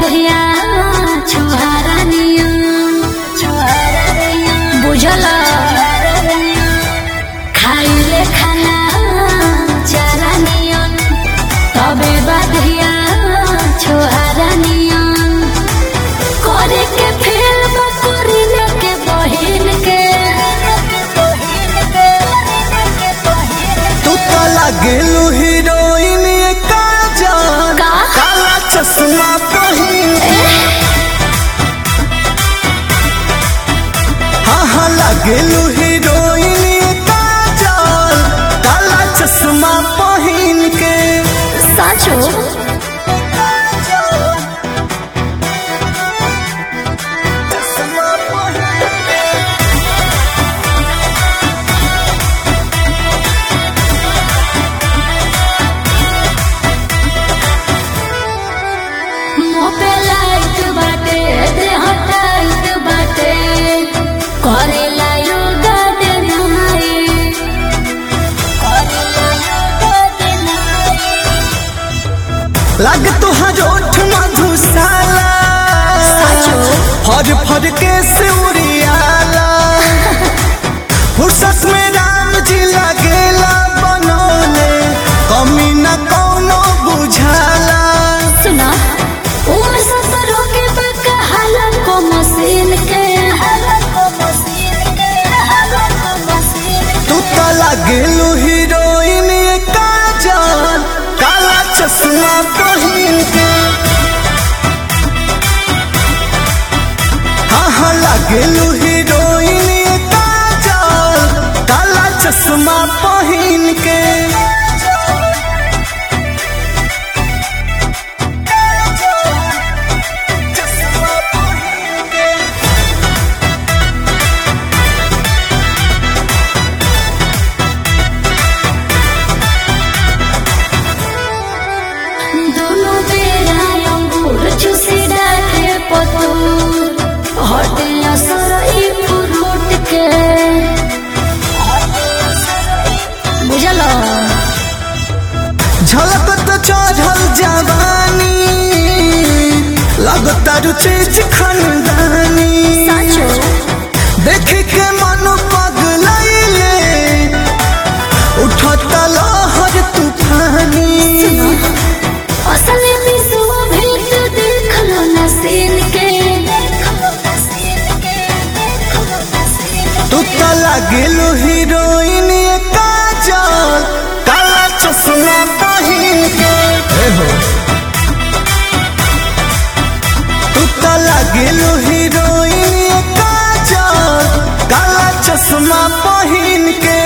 बधिया छुहारा नियम बुझल खाइले खाना चारा नियम तबे बधिया छुहारा नियम करे के फेल बकरी के बहिन के तू तो लागेलू हीरोइन ये काजल का? काला चश्मा पहिन हाँ हाँ लागेलू हीरोइन ये काजल काला चश्मा पहिन के साचो चश्मा पहिन के मुँह पे लाइट बाटे देह टाइट बाटे करेला योगा दे नाई करेला योगा दे नाई लग तुहार ओठ मधुशाला साचो? फर फर के सिउरियाला फुर्सत में राम जी लगेला बनौले कमी न कौनो बुझाला सुना उम्र सफरों के बका हालत को मशीन के हालत को मशीन के हालत को मशीन तू तो लगेलू हीरोइन ये काजल काला चश्मा पहिन के हाँ हाँ लगेलू हीरोइन ये काजल काला चश्मा पहिन के दोनों बेरा अंगूर चूसी डाके पतूर हटे असर ई फ्रूट के बुझल झलकत चढ़ल जवानी लगता रुचि खनदानी साचो देख के मन पगलैले उठत लहर तूफानी असल विश्व भेंट देख लो न सीन के तू तो लगेलू हीरोइन ये काजल काला चश्मा पहिन के तू तो लगेलू हीरोइन ये काजल काला चश्मा पहिन के